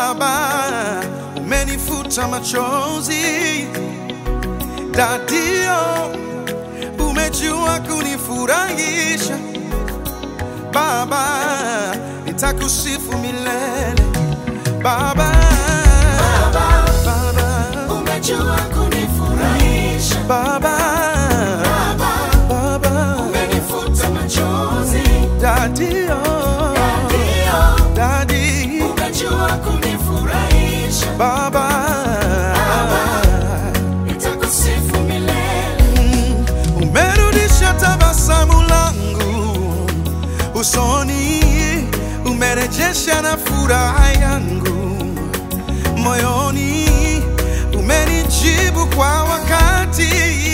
Baba, umenifuta machozi. Dadio, umejua kunifurahisha. Baba, nitakusifu milele. Baba, Baba, umejua kunifurahisha Baba, Baba, umenifuta machozi Dadio, ndio Dadi, umejua kunifurahisha Baba, nitakusifu milele umerudisha tabasamu langu usoni, umerejesha na furaha yangu moyoni, umenijibu kwa wakati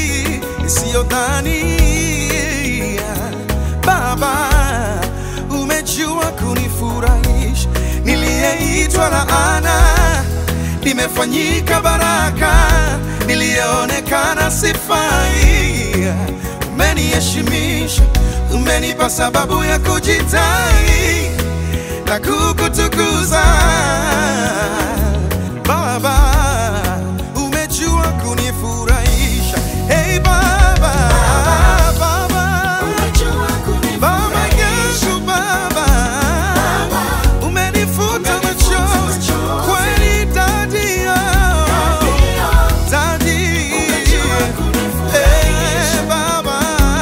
isiyodhania. Baba, umejua kunifurahisha, niliyeitwa laana nimefanyika baraka, niliyeonekana sifai. Umeniheshimisha, umenipa sababu ya kujitai na kukutukuza. Baba, umejua kunifurahisha. Hey Baba, Baba, umejua Baba kunifurahisha yangu Baba, umenifuta machozi kweli, Daddy, oh, ndio Daddy, umejua eh, kunifurahisha Baba,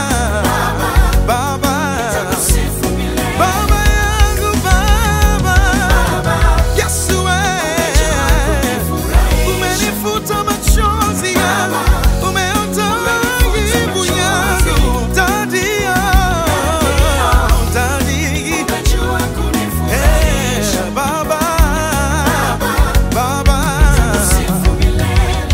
Baba, nitakusifu milele Baba yangu Baba, Yesu eh, umenifuta machozi yangu, umeondoa aibu yangu, Daddy, oh, Daddy, umejua kunifurahisha eh, Baba, Baba. sifu milele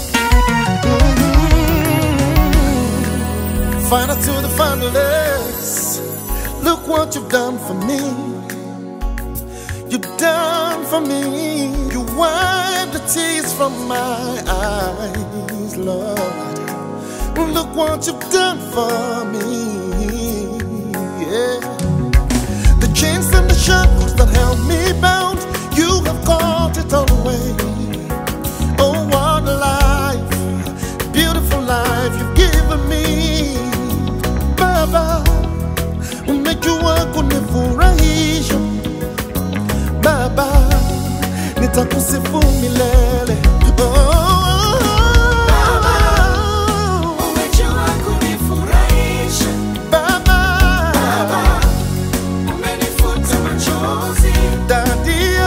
Final to the finalists. Look what you've done for me. You've done for me. You wiped the tears from my eyes, Lord. Look what you've done for me. Yeah. The chains and the shackles that held me bound, you have caught it all away. Oh, what a life, beautiful life you've given me. Baba, umejua kunifurahisha. Baba, nitakusifu milele. Oh, umejua kunifurahisha Baba, umenifuta machozi Daddy,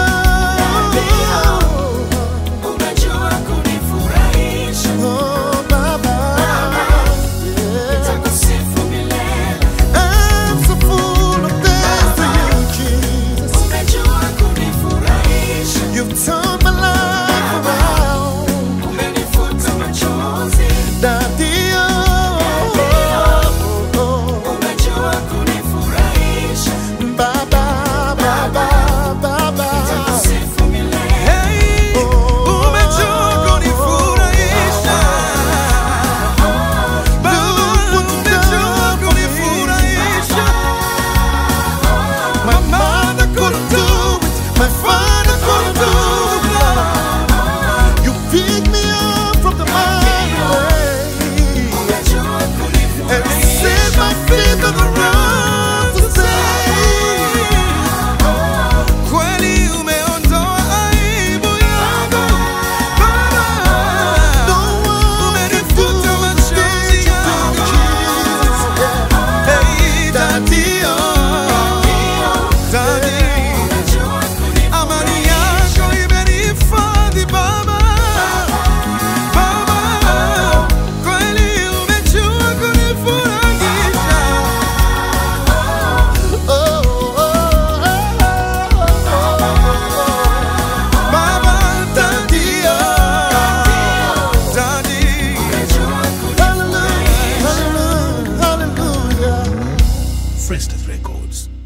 umejua kunifurahisha oh, Baba, yeah. nitakusifu milele I'm so full of thanks to you, Jesus. umejua kunifurahisha You've turned my life around. umenifuta machozi Daddy, oh, oh, oh, umejua kunifurahisha oh. Baba, Baba, Baba. nitakusifu milele Hey, umejua kunifurahisha. Baba, umejua kunifurahisha. My mother couldn't do it. My father couldn't do it. Lord. You picked me up from the mighty way. umejua and kunifurahisha set my feet on the ground to stay. Kweli umeondoa aibu yangu. Baba, No one can do umenifuta machozi yangu. Hey, Daddy, oh, Daddy. umejua Amani yako imenihifadhi Baba. Baba, kweli umejua kunifurahisha. Oh, oh, oh, Baba, Daddy, oh, Daddy. Hallelujah, hallelujah, hallelujah. Frestas Records.